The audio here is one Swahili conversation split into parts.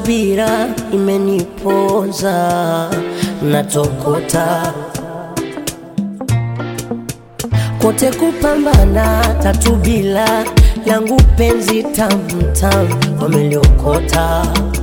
subira imeniponza, natokota kote kupambana, tatu bila langu penzi tamtam wameliokota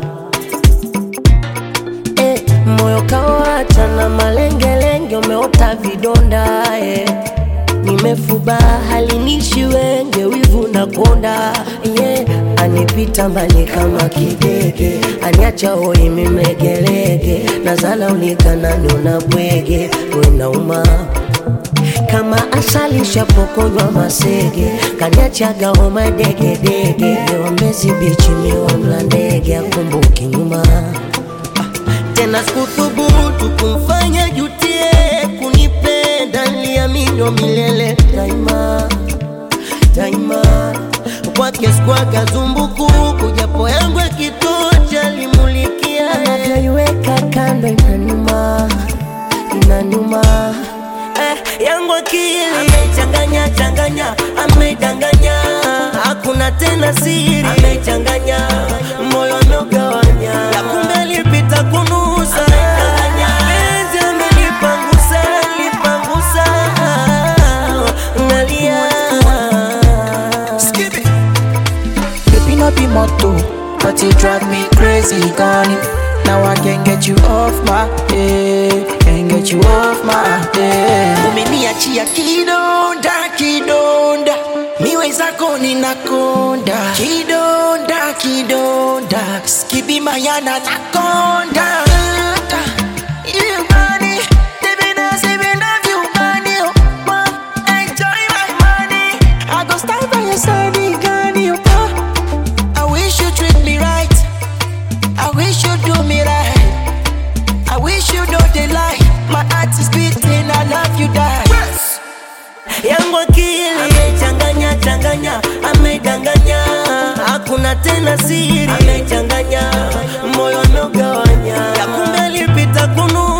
eh, moyo kawacha na malengelenge, umeota vidonda eh. Nimefuba halinishi wenge, wivu na konda yeah. Anipita mbali kama kidege, aniacha hoi mimegelege, nazala ulikanani unabwege, wenauma kama asali shapokonywa masege, kaniachaga homa degedege, wambezi bichi miwa mla ndege, akumbuki nyuma tena sikuthubutu kumfanya jutie kunipenda, niliamini milele daima daima, kwake sikwaga zumbukuku, japo yangu ya kitocha limulikia, anavyoiweka kando inanuma inanuma eh, yangu akili amechanganya changanya, amedanganya, hakuna tena siri, amechanganya moyo ameugawanya, ya kumbe alipita kunusa, penzi amelipangusa, lipangusa, nalia Skip it. Baby, no be motto, but you drive me crazy, gone. Now I can't get you off my head, can't get you off my head. Umeniachia kidonda, kidonda, miwe zako ninakonda, kidonda, kidonda, skibi mayana nakonda. You money, living as if you love you money, oh, oh, enjoy my money. I go stand by your side, Gani, oh, oh. I wish you treat me right. I wish you do me right. I wish you know the lie. My heart is beating. I love you, die. yangu akili amechanganya changanya, amedanganya, hakuna tena siri, amechanganya moyo ameugawanya, ya kumbe alipita kunu